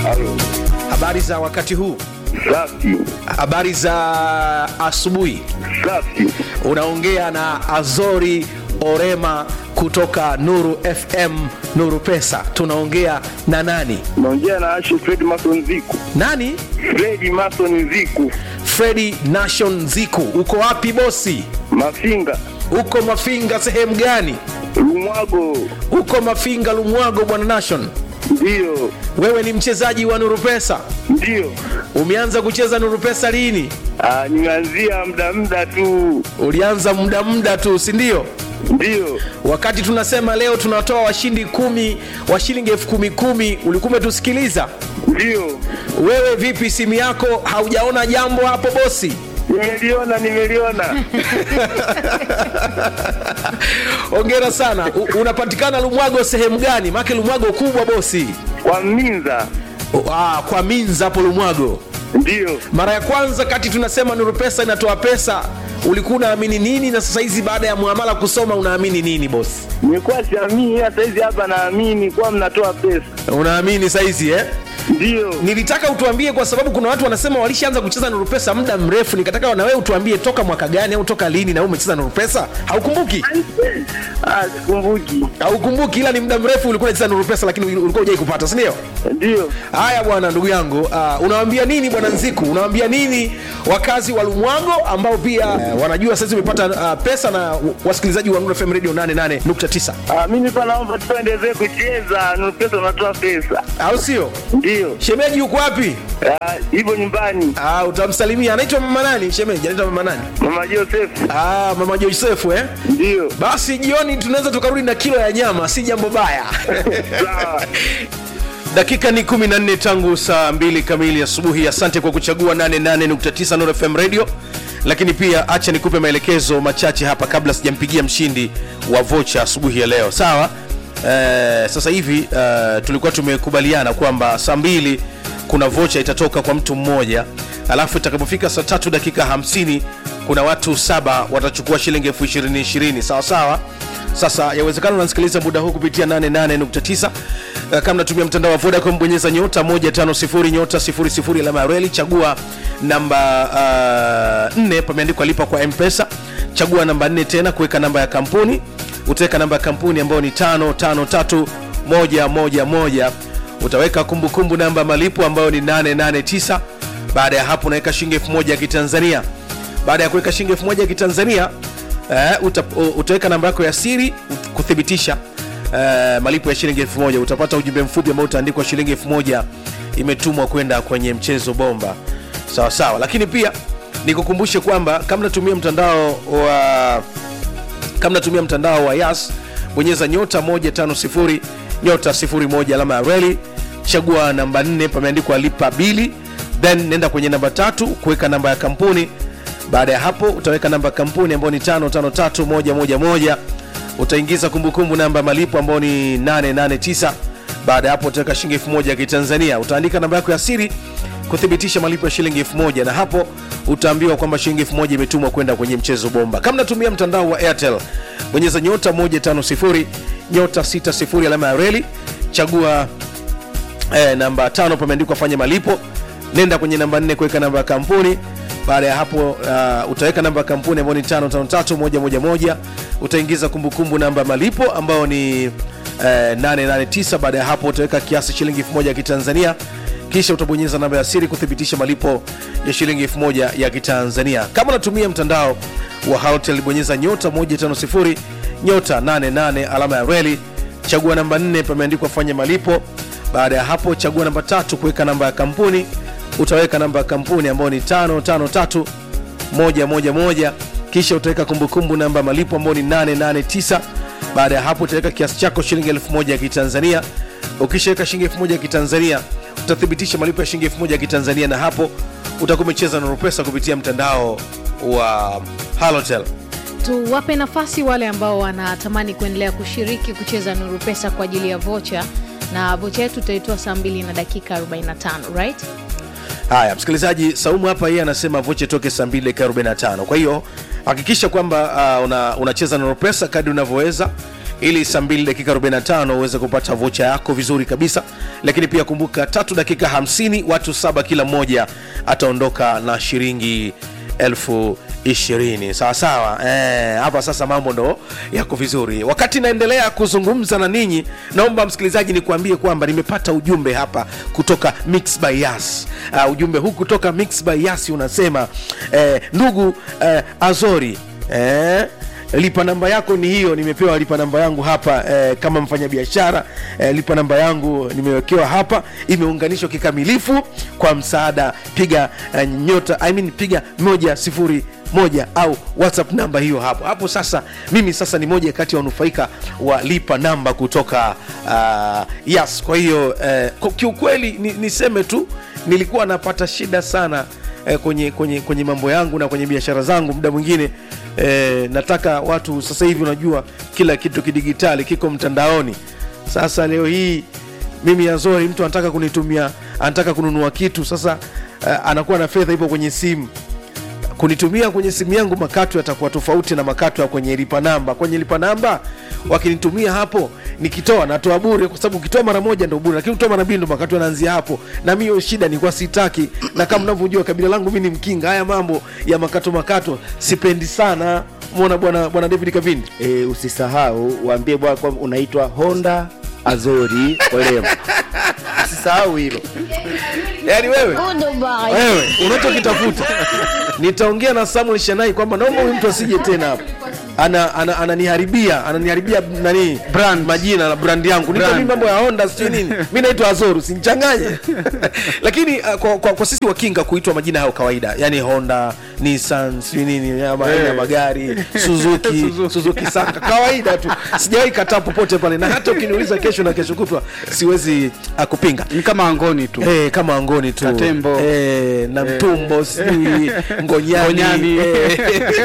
Halo. Habari za wakati huu, Safi. habari za asubuhi. Safi. Unaongea na Azori Orema kutoka Nuru FM, Nuru Pesa. Tunaongea na nani? Naongea na Ashe Fred Mason Ziku. Nani? Fred Mason Ziku. Fredi Nation Ziku. Uko wapi bosi? Mafinga. Uko Mafinga sehemu gani? Lumwago. Uko Mafinga Lumwago, bwana Nation. Ndio. Wewe ni mchezaji wa Nuru Pesa. Ndio. Umeanza kucheza Nuru Pesa lini? Ah, nimeanzia muda muda tu. Ulianza muda muda tu, si ndio? Ndio. Wakati tunasema leo tunatoa washindi kumi wa shilingi elfu kumi kumi, ulikuwa umetusikiliza? Ndio. Wewe vipi, simu yako haujaona jambo hapo bosi? Nimeliona, nimeliona. Hongera sana. U, unapatikana Lumwago sehemu gani? Maake Lumwago kubwa bosi. Kwa Minza. O, ah, kwa Minza hapo Lumwago. Ndio. Mara ya kwanza kati tunasema Nuru Pesa inatoa pesa, ulikuwa unaamini nini, na sasa hizi baada ya muamala kusoma unaamini nini bosi? Nilikuwa siamini ila saizi hapa naamini kwa mnatoa pesa. Unaamini saizi eh? Ndio. Nilitaka utuambie kwa sababu kuna watu wanasema walishaanza kucheza Nuru Pesa muda mrefu, nikataka na wewe utuambie toka mwaka gani au toka lini na wewe umecheza Nuru Pesa. Haukumbuki? Ah, sikumbuki. Haukumbuki, ila ni muda mrefu ulikuwa unacheza Nuru Pesa, lakini ulikuwa hujai kupata, si ndio? Ndio. Haya bwana, ndugu yangu, uh, unawaambia nini bwana Nziku? Unawaambia nini wakazi wa Lumwago ambao pia uh, wanajua sasa umepata uh, pesa na wasikilizaji wa Nuru FM Radio 88.9 Ah, mimi pa naomba tuendelee kucheza. Nuru pesa unatoa pesa. au sio? Ndio. Shemeji yuko wapi? Ah, hivyo nyumbani. Ah, utamsalimia. Anaitwa mama nani? Shemeji anaitwa mama nani? Mama Joseph. Ah, mama Josefu eh? Ndio. Basi jioni tunaweza tukarudi na kilo ya nyama, si jambo baya. Sawa. Dakika ni 14 tangu saa 2 kamili asubuhi. Asante kwa kuchagua 88.9 Nuru FM Radio, lakini pia acha nikupe maelekezo machache hapa kabla sijampigia mshindi wa vocha asubuhi ya leo. Sawa? Eh, sasa hivi eh, tulikuwa tumekubaliana kwamba saa mbili kuna vocha itatoka kwa mtu mmoja, alafu itakapofika saa tatu dakika 50 kuna watu saba watachukua shilingi elfu ishirini ishirini. Sawa sawa. Sasa yawezekana unasikiliza muda huu kupitia 88.9 Uh, kama natumia mtandao wa Vodacom bonyeza nyota 150 nyota 00 alama ya reli, chagua namba 4 pameandikwa lipa kwa M-Pesa. Chagua namba 4 tena kuweka namba ya kampuni, utaweka namba ya kampuni ambayo ni 553111 utaweka kumbukumbu namba ya malipo ambayo ni 889. Baada ya hapo unaweka shilingi 1000 ya Kitanzania. Baada ya kuweka shilingi 1000 ya Kitanzania eh, uta, utaweka namba yako ya siri ut- kuthibitisha eh, malipo ya shilingi elfu moja utapata ujumbe mfupi ambao utaandikwa shilingi elfu moja imetumwa kwenda kwenye mchezo bomba sawa sawa lakini pia nikukumbushe kwamba kama natumia mtandao wa kama natumia mtandao wa yas bonyeza nyota 150 nyota 01 alama ya reli chagua namba 4 pameandikwa lipa bili then nenda kwenye namba tatu kuweka namba ya kampuni baada ya hapo utaweka namba ya kampuni ambayo ni 553111 utaingiza kumbukumbu namba ya malipo ambayo ni 889 baada ya hapo utaweka shilingi 1000 ya kitanzania utaandika namba yako ya siri kuthibitisha malipo ya shilingi 1000 na hapo utaambiwa kwamba shilingi 1000 imetumwa kwenda kwenye mchezo bomba kama natumia mtandao wa airtel bonyeza nyota 150 nyota 60 alama ya reli chagua eh, namba tano pameandikwa fanya malipo nenda kwenye namba nne kuweka namba ya kampuni baada ya hapo uh, utaweka namba ya kampuni ambayo ni 553111 utaingiza kumbukumbu namba ya malipo ambayo ni eh, 889 baada ya hapo utaweka kiasi shilingi 1000 ya kitanzania kisha utabonyeza namba ya siri kuthibitisha malipo ya shilingi 1000 ya kitanzania kama unatumia mtandao wa Halotel bonyeza nyota 150 nyota 88 alama ya reli chagua namba 4 pameandikwa fanya malipo baada ya hapo chagua namba tatu kuweka namba ya kampuni utaweka namba ya kampuni ambayo ni 553111 kisha utaweka kumbukumbu namba ya malipo ambayo ni 889 baada ya hapo utaweka kiasi chako shilingi 1000 ya kitanzania ukishaweka shilingi 1000 ya kitanzania utathibitisha malipo ya shilingi 1000 ya kitanzania na hapo utakuwa umecheza na pesa kupitia mtandao wa halotel tuwape nafasi wale ambao wanatamani kuendelea kushiriki kucheza nuru pesa kwa ajili ya vocha na vocha yetu tutaitoa saa 2 na dakika 45 right haya msikilizaji saumu hapa yeye anasema voche toke saa 2 dakika 45 kwa hiyo hakikisha kwamba uh, una, unacheza na pesa kadri unavyoweza ili saa 2 dakika 45 uweze kupata vocha yako vizuri kabisa lakini pia kumbuka tatu dakika 50 watu saba kila mmoja ataondoka na shilingi elfu ishirini sawasawa eh, hapa sasa mambo ndo yako vizuri wakati naendelea kuzungumza na ninyi naomba msikilizaji nikuambie kwamba nimepata ujumbe hapa kutoka Mix by Yas uh, ujumbe huu kutoka Mix by Yas unasema eh, ndugu eh, azori eh, lipa namba yako ni hiyo nimepewa lipa namba yangu hapa eh, kama mfanyabiashara eh, lipa namba yangu nimewekewa hapa imeunganishwa kikamilifu kwa msaada piga eh, nyota I mean, piga moja sifuri moja au whatsapp namba hiyo hapo hapo sasa mimi sasa ni moja kati ya wanufaika wa lipa namba kutoka uh, yes kwa hiyo eh, kwa- kiukweli ni, niseme tu nilikuwa napata shida sana eh, kwenye, kwenye, kwenye mambo yangu na kwenye biashara zangu muda mwingine eh, nataka watu sasa hivi unajua kila kitu kidigitali kiko mtandaoni sasa leo hii mimi azori mtu anataka kunitumia anataka kununua kitu sasa eh, anakuwa na fedha ipo kwenye simu kunitumia kwenye simu yangu makato yatakuwa tofauti na makato ya kwenye lipa namba kwenye lipa namba wakinitumia hapo nikitoa natoa bure kwa sababu ukitoa mara moja ndo bure lakini ukitoa mara mbili ndo makato yanaanzia hapo na mi hiyo shida nilikuwa sitaki na kama mnavyojua kabila langu mi ni mkinga haya mambo ya makato makato sipendi sana mwona bwana bwana david kavindi e, usisahau waambie bwana kwamba unaitwa honda azori olemo usisahau hilo yaani wewe wewe unachokitafuta nitaongea na samuel shanai kwamba naomba huyu mtu asije tena hapa ana, ana, ananiharibia ananiharibia nani brand majina la brand yangu nipa mimi mambo ya honda sijui nini mi naitwa azoru simchanganye lakini uh, kwa, kwa, kwa sisi wakinga kuitwa majina hayo kawaida yani honda nissan sijui nini ama aina ya magari suzuki suzuki saka kawaida tu sijawahi kataa popote pale na hata ukiniuliza kesho na kesho kutwa siwezi uh, kupinga ni kama angoni tu Eh, kama angoni tu Katembo. eh, na mtumbo sijui ngonyani Ngonyani. eh,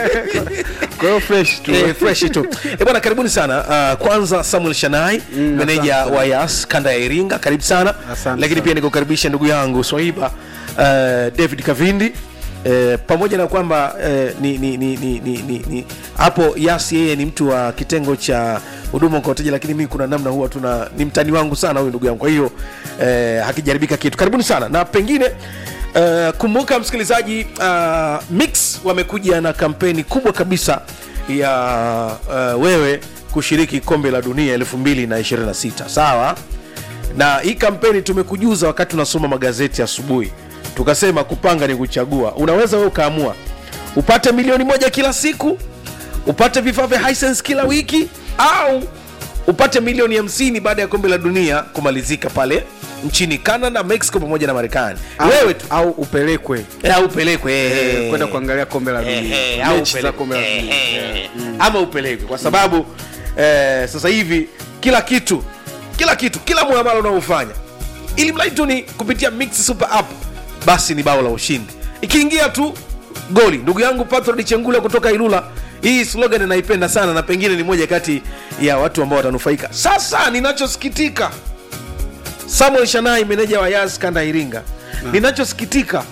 kwa hiyo fresh tu eh, fresh tu eh, bwana karibuni sana uh, kwanza samuel shanai meneja asante. wa yas kanda ya iringa karibu sana Asante lakini sana. pia nikukaribisha ndugu yangu swaiba uh, david kavindi Eh, pamoja na kwamba eh, ni, ni, ni, ni, ni, ni, ni hapo yas yeye ni mtu wa kitengo cha huduma kwa wateja lakini mimi kuna namna huwa tuna ni mtani wangu sana huyu ndugu yangu kwa hiyo eh, hakijaribika kitu karibuni sana na pengine uh, kumbuka msikilizaji uh, mix wamekuja na kampeni kubwa kabisa ya uh, wewe kushiriki kombe la dunia 226 sawa na hii kampeni tumekujuza wakati unasoma magazeti asubuhi tukasema kupanga ni kuchagua unaweza wewe ukaamua upate milioni moja kila siku upate vifaa vya Hisense kila wiki au upate milioni 50 baada ya kombe la dunia kumalizika pale nchini canada mexico pamoja na marekani Au- wewe tu au upelekwe Eh, au upelekwe eh, eh, kwenda kuangalia kombe la Eh, dunia eh, au mechi za upelekwe. kombe la Eh, dunia eh, ama upelekwe kwa sababu eh, sasa hivi kila kitu kila kitu kila muamala unaofanya ili mradi tu ni kupitia mix super app basi ni bao la ushindi ikiingia tu goli ndugu yangu patrod chengula kutoka ilula hii slogan naipenda sana na pengine ni moja kati ya watu ambao watanufaika sasa ninachosikitika samuel shanai meneja wa yas kanda ya iringa ninachosikitika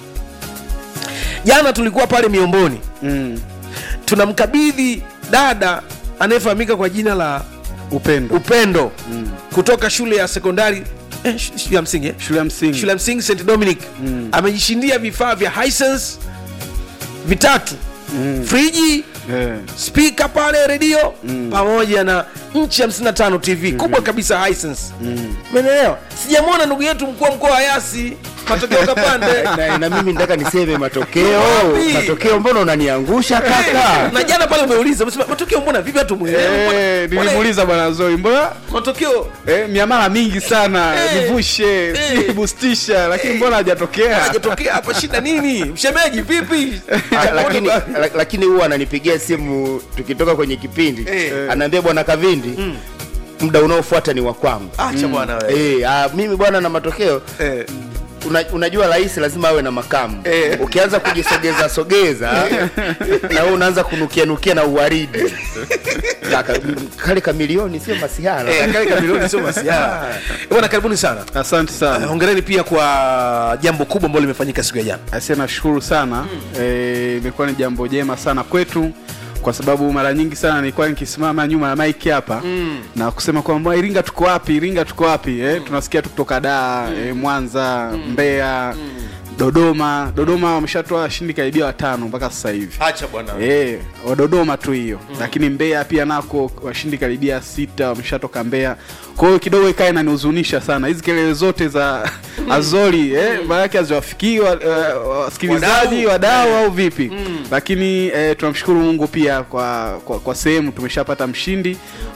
jana tulikuwa pale miomboni mm. tunamkabidhi dada anayefahamika kwa jina la upendo upendo mm. kutoka shule ya sekondari eh, sh- shule ya msingi eh? shule ya msingi shule ya msingi st dominic mm. amejishindia vifaa vya Hisense vitatu mm. friji Eh. spika pale redio mm. pamoja na nchi 55 tv kubwa kabisa Hisense umeelewa sijamwona ndugu yetu mkuu wa mkoa wa yasi matokeo kapande na, na mimi nataka niseme matokeo Wapi? matokeo mbona unaniangusha kaka na jana pale umeuliza umesema matokeo mbona vipi hatu Eh, nilimuuliza bwana zoi mbona matokeo eh, miamala mingi sana Eh. nivushe Eh. sijui bustisha lakini mbona hajatokea hajatokea hapa shida nini mshemeji vipi Ah, lakini la- lakini huwa ananipigia simu tukitoka kwenye kipindi Eh. anaambia bwana kavindi muda unaofuata ni wa kwangu acha bwana wewe Eh, ah, mimi bwana na matokeo Eh. una, unajua rais lazima awe na makamu Eh. ukianza kujisogeza sogeza na wewe unaanza kunukia nukia na uwaridi Kaka, m- kale kamilioni sio masihara Eh, kale kamilioni sio masiara bwana karibuni sana asante sana hongereni pia kwa jambo kubwa ambalo limefanyika siku ya jana Asia nashukuru sana Eh, imekuwa ni jambo jema sana kwetu kwa sababu mara nyingi sana nilikuwa nikisimama nyuma ya mike hapa mm. na kusema kwamba Iringa tuko wapi, Iringa tuko wapi eh, tunasikia tu kutoka Dar eh, Mwanza Mbeya Dodoma. Dodoma wameshatoa washindi karibia watano mpaka sasa hivi. acha bwana Eh, wa Dodoma tu hiyo lakini Mbeya pia nako washindi karibia sita wameshatoka Mbeya. Kwa hiyo kidogo ikae inanihuzunisha sana hizi kelele zote za Azori eh, maana yake haziwafikii wa- eh, wasikilizaji wadau au vipi? Lakini eh, tunamshukuru Mungu pia kwa kwa, kwa sehemu tumeshapata mshindi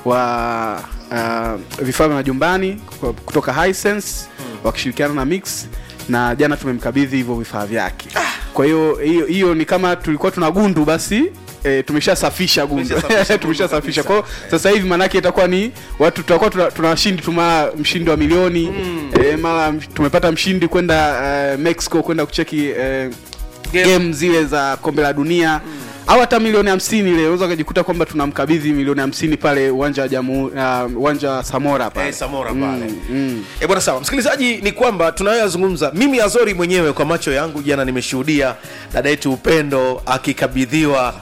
wa uh, vifaa vya majumbani kwa- kutoka Hisense wakishirikiana na Mix na jana tumemkabidhi hivyo vifaa vyake. Kwa hiyo hiyo hiyo ni kama tulikuwa tuna gundu basi E, tumeshasafisha gundu Tumeshasafisha gundu tumeshasafisha. kabisa. Kwa hiyo sasa hivi maanake itakuwa ni watu tutakuwa tuna, tuna washindi tu mara mshindi wa milioni e, mara msh- tumepata mshindi kwenda uh, Mexico kwenda kucheki uh, game zile za kombe la dunia au hata milioni hamsini ile unaweza ukajikuta kwamba tunamkabidhi milioni hamsini pale uwanja wa jamu uh, uwanja wa Samora pale Eh, Samora pale. Mm, mm. E bwana, sawa msikilizaji, ni kwamba tunayoyazungumza mimi Azori mwenyewe kwa macho yangu jana nimeshuhudia dada yetu Upendo akikabidhiwa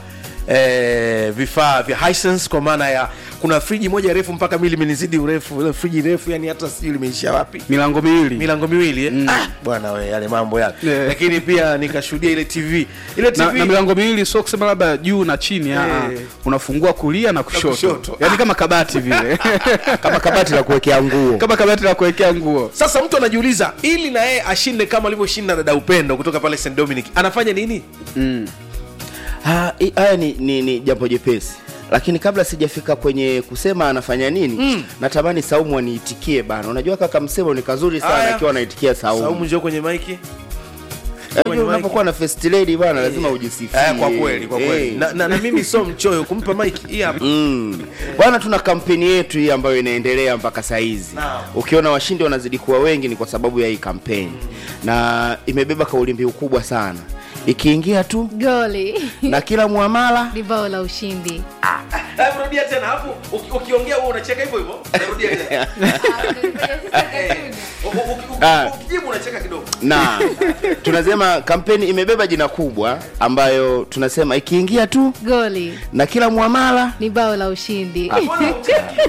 e, vifaa vya Hisense kwa maana ya kuna friji moja refu mpaka mimi limenizidi urefu, ile friji refu yani hata sijui limeishia wapi milango miwili milango miwili eh? ah, bwana we yale mambo yale Yeah. lakini pia nikashuhudia ile TV ile TV na, na milango miwili sio kusema labda juu na chini Eh. eh. unafungua kulia na kushoto, kushoto. yaani kama kabati vile kama kabati la kuwekea nguo kama kabati la kuwekea nguo sasa mtu anajiuliza ili na yeye ashinde kama alivyoshinda dada Upendo kutoka pale St Dominic anafanya nini? mm. Ha, i- haya ni, ni, ni jambo jepesi lakini kabla sijafika kwenye kusema anafanya nini mm. natamani saumu aniitikie bana unajua kaka msemo ni kazuri sana Aya. akiwa anaitikia saumu, Saumu njoo kwenye maiki. Unajua kwenye mic. unapokuwa na first lady bana lazima ujisifie Eh, kwa kweli kwa kweli Eh. na, na, na mimi sio mchoyo kumpa mike hii hapa Mm. Bwana, tuna kampeni yetu hii ambayo inaendelea mpaka saa hizi. Naam. Ukiona washindi wanazidi kuwa wengi ni kwa sababu ya hii kampeni, na imebeba kauli mbiu kubwa sana, ikiingia tu goli na kila muamala ni bao la ushindi Hebu rudia tena hapo uki- ukiongea wewe unacheka hivyo hivyo rudia tena Eh, u- u- uki- Ah. uki- ukijibu unacheka kidogo na tunasema kampeni imebeba jina kubwa ambayo tunasema ikiingia tu goli na kila muamala ni bao la ushindi Mbona ucheki?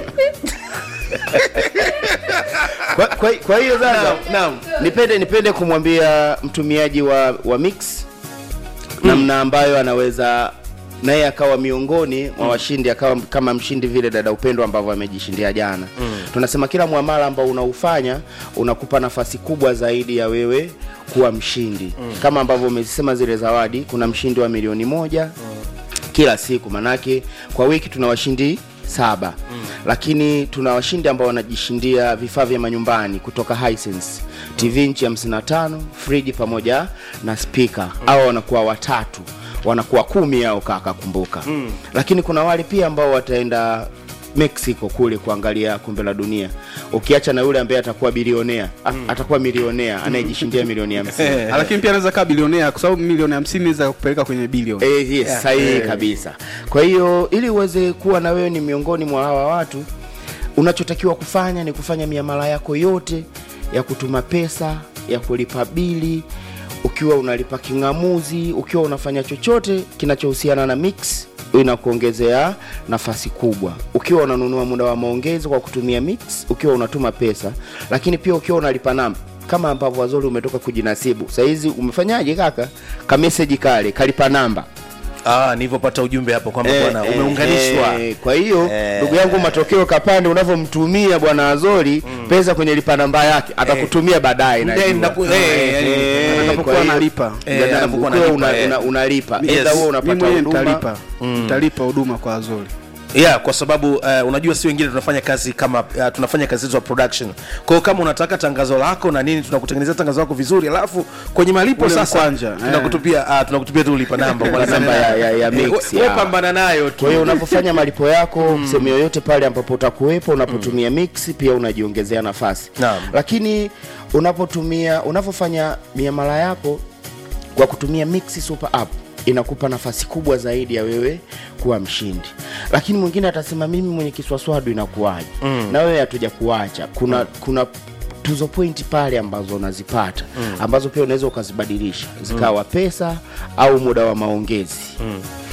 kwa, kwa, kwa hiyo sasa Naam. nipende nipende kumwambia mtumiaji wa, wa mix namna ambayo anaweza naye akawa miongoni mwa washindi akawa kama mshindi vile dada upendo ambavyo amejishindia jana tunasema kila mwamala ambao unaufanya unakupa nafasi kubwa zaidi ya wewe kuwa mshindi kama ambavyo umezisema zile zawadi kuna mshindi wa milioni moja kila siku manake kwa wiki tuna washindi saba mm. lakini tuna washindi ambao wanajishindia vifaa vya manyumbani kutoka Hisense tv nchi 55 friji pamoja na spika mm. au wanakuwa watatu wanakuwa kumi ao kaka kumbuka mm. lakini kuna wale pia ambao wataenda mexico kule kuangalia kombe la dunia ukiacha na yule ambaye atakuwa bilionea mm. atakuwa milionea anayejishindia milioni hamsini Ah, lakini pia anaweza kaa bilionea kwa sababu milioni hamsini inaweza kupeleka kwenye bilioni Eh, yes, sahihi kabisa kwa hiyo ili uweze kuwa na wewe ni miongoni mwa hawa watu unachotakiwa kufanya ni kufanya miamala yako yote ya kutuma pesa ya kulipa bili ukiwa unalipa king'amuzi ukiwa unafanya chochote kinachohusiana na mix inakuongezea nafasi kubwa ukiwa unanunua muda wa maongezi kwa kutumia mix ukiwa unatuma pesa lakini pia ukiwa unalipa namba kama ambavyo wazuri umetoka kujinasibu sahizi umefanyaje kaka kameseji kale kalipa namba ah nilivyopata ujumbe hapo kwamba Eh, bwana eh, umeunganishwa eh, kwa hiyo Eh. ndugu yangu matokeo kapande unavyomtumia bwana azori pesa kwenye lipa namba yake atakutumia baadaye Muda najua. inaku- eh, yani, Eh, atakapokuwa kwa hiyo- analipa. Eh, Ndio, anapokuwa ukiwa analipa, una- eh. una- unalipa Yes. Either wewe mi unapata mwenyewe huduma nitalipa nitalipa huduma kwa azori yeah kwa sababu uh, unajua si wengine tunafanya kazi kama uh, tunafanya kazi zetu za production kwa hiyo kama unataka tangazo lako na nini tunakutengenezea tangazo lako vizuri alafu kwenye malipo Ule sasa mkwanja, eh. tunakutupia uh, tunakutupia tu lipa namba Lipa namba ya- ya- ya mix, wewe ya. pambana nayo tu kwa hiyo unapofanya malipo yako sehemu yoyote pale ambapo utakuwepo unapotumia mix pia unajiongezea nafasi Naam. lakini unapotumia unapofanya miamala yako kwa kutumia mix super app inakupa nafasi kubwa zaidi ya wewe kuwa mshindi lakini mwingine atasema mimi mwenye kiswaswadu inakuwaje mm. na wewe hatuja kuacha kuna mm. kuna tuzo point pale ambazo unazipata mm. ambazo pia unaweza ukazibadilisha zikawa pesa au muda wa maongezi mm.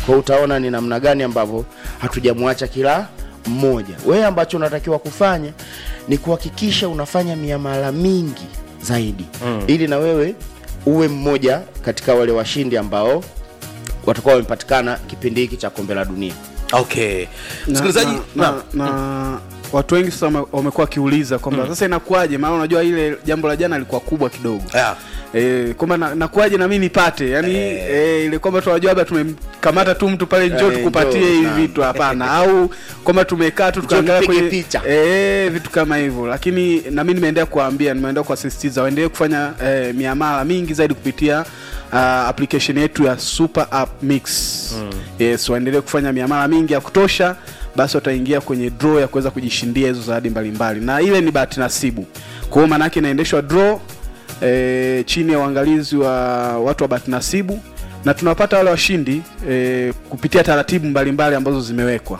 kwa utaona ni namna gani ambavyo hatujamwacha kila mmoja wewe ambacho unatakiwa kufanya ni kuhakikisha unafanya miamala mingi zaidi mm. ili na wewe uwe mmoja katika wale washindi ambao watakuwa wamepatikana kipindi hiki cha kombe la dunia okay Na- msikilizaji na, naam. na, na watu wengi sasa wame- wamekuwa wakiuliza kwamba sasa inakuwaje maana unajua ile jambo la jana lilikuwa kubwa kidogo Yeah. E, kwamba na- nakuwaje na, mimi nipate yani e, ile kwamba tunajua labda tumemkamata tu mtu pale njoo Eh, tukupatie njoo, hivi naam. vitu hapana au kwamba tumekaa tu tukaangalia tupige kwenye picha. e, vitu kama hivyo lakini na mimi nimeendelea kuwaambia nimeendelea kuwasisitiza waendelee kufanya e, miamala mingi zaidi kupitia uh, application yetu ya super app mix mm. yes waendelee kufanya miamala mingi ya kutosha basi wataingia kwenye draw ya kuweza kujishindia hizo zawadi mbalimbali na ile ni bahati nasibu kwa hiyo maanaake inaendeshwa draw e, chini ya uangalizi wa watu wa bahati nasibu na tunawapata wale washindi e, kupitia taratibu mbalimbali ambazo zimewekwa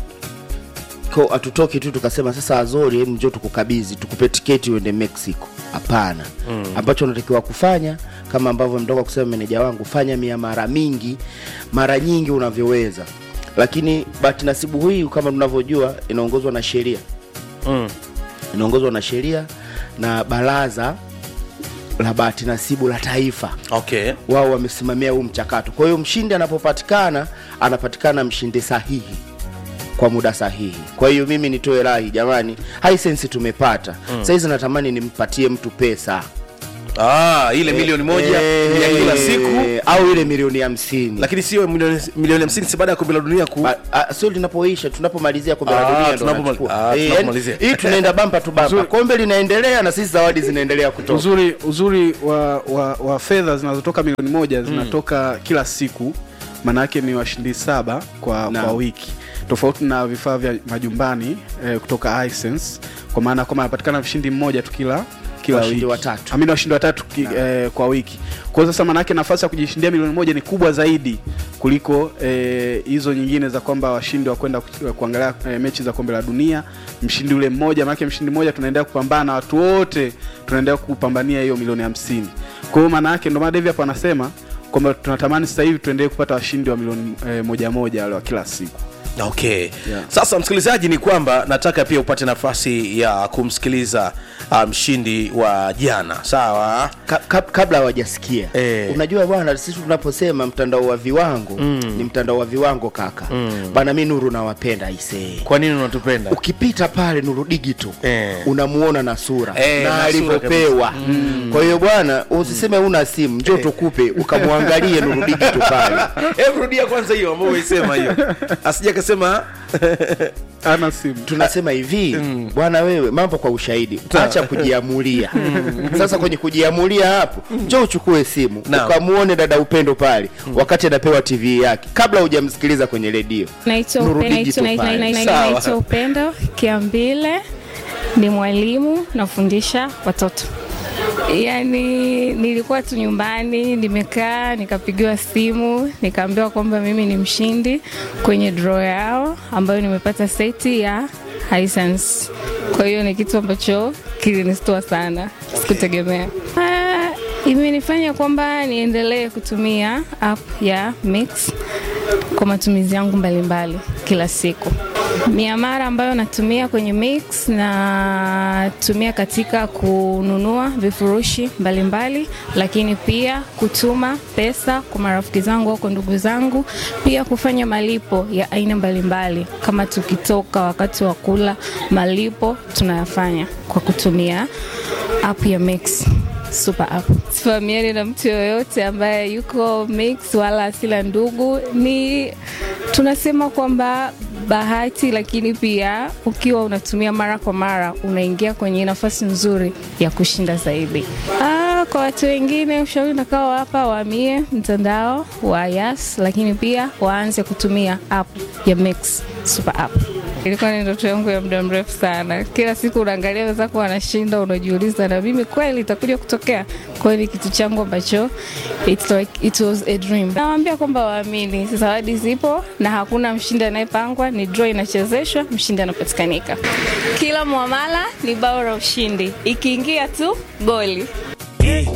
ko hatutoki tu tukasema sasa azori hebu njoo tukukabidhi tukupe tiketi uende mexico hapana mm. ambacho unatakiwa kufanya kama ambavyo mtoka kusema meneja wangu fanya mia mara mingi mara nyingi unavyoweza lakini bahati nasibu hii kama tunavyojua inaongozwa na sheria Mm. inaongozwa na sheria na baraza la bahati nasibu la taifa okay wao wamesimamia huu mchakato kwa hiyo mshindi anapopatikana anapatikana mshindi sahihi kwa muda sahihi kwa hiyo mimi nitoe rai jamani hisense tumepata mm. sahizi natamani nimpatie mtu pesa ah, ile milioni moja Eh, ya kila siku au ile milioni hamsini lakini sio milioni milioni hamsini si baada ya kombe la dunia ku Ba- ah, sio linapoisha tunapomalizia kombe la Ah, dunia ndo tunapoma- wanachukua. ah, Eh, tunapomalizia. yani, hii tunaenda bampa tu bampa Uzuri- kombe linaendelea na sisi zawadi zinaendelea kutoka uzuri uzuri wa, wa, wa fedha zinazotoka milioni moja zinatoka mm. kila siku maanaake ni washindi saba kwa, Naam. kwa wiki tofauti na vifaa vya majumbani eh, kutoka Hisense kwa maana kwamba anapatikana mshindi mmoja tu kila kila Washindi wiki. watatu. Amini washindi watatu ki, eh, kwa wiki kwa hiyo sasa maanaake nafasi ya kujishindia milioni moja ni kubwa zaidi kuliko eh, hizo nyingine za kwamba washindi wa kwenda ku- kuangalia eh, mechi za kombe la dunia mshindi ule mmoja maanake mshindi mmoja tunaendelea kupambana na watu wote tunaendelea kupambania hiyo milioni hamsini kwa hiyo maana yake ndio maana Devi hapo anasema kwamba tunatamani sasa hivi tuendelee kupata washindi wa milioni eh, moja moja wale wa kila siku okay Yeah. sasa msikilizaji ni kwamba nataka pia upate nafasi ya kumsikiliza ah, mshindi wa jana sawa Ka, ka, kabla hawajasikia Eh. unajua bwana sisi tunaposema mtandao wa viwango mm. ni mtandao wa viwango kaka mm. bana mi nuru nawapenda aisee kwa nini unatupenda ukipita pale nuru digital Eh. unamuona na sura Eh, na na sura alivyopewa mm. kwa hiyo bwana usiseme una simu njoo tukupe ukamwangalie nuru digital pale hebu rudia kwanza hiyo ambayo umeisema hiyo asija kasema ana simu tunasema hivi bwana wewe mambo kwa ushahidi acha kujiamulia sasa kwenye kujiamulia hapo njoo uchukue simu Naam. ukamuone dada upendo pale wakati anapewa tv yake kabla hujamsikiliza kwenye redio Naitwa Nuru Upe- Digital naitwa- pale. naitwa- Sawa. naitwa Upendo Kiambile, ni mwalimu nafundisha watoto. Yaani nilikuwa tu nyumbani nimekaa, nikapigiwa simu, nikaambiwa kwamba mimi ni mshindi kwenye draw yao ambayo nimepata seti ya Hisense. Kwa hiyo ni kitu ambacho kilinistua sana, sikutegemea. Ah, imenifanya kwamba niendelee kutumia app ya Mix kwa matumizi yangu mbalimbali kila siku. Miamara ambayo natumia kwenye Mix natumia katika kununua vifurushi mbalimbali, lakini pia kutuma pesa kwa marafiki zangu au kwa ndugu zangu, pia kufanya malipo ya aina mbalimbali. Kama tukitoka wakati wa kula, malipo tunayafanya kwa kutumia app ya Mix super app. Sifahamiani na mtu yoyote ambaye yuko mix wala asila ndugu, ni tunasema kwamba bahati, lakini pia ukiwa unatumia mara kwa mara unaingia kwenye nafasi nzuri ya kushinda zaidi. Ah, kwa watu wengine ushauri nakao hapa waamie mtandao wa Yas, lakini pia waanze kutumia app ya Mix super app. Ilikuwa ni ndoto yangu ya muda mrefu sana. Kila siku unaangalia wenzako wanashinda, unajiuliza na mimi kweli itakuja kutokea. Kwa hiyo ni kitu changu ambacho it's like, it was a dream. Nawaambia kwamba waamini, zawadi zipo na hakuna mshindi anayepangwa, ni draw inachezeshwa, mshindi anapatikanika. Kila muamala ni bao la ushindi, ikiingia tu goli.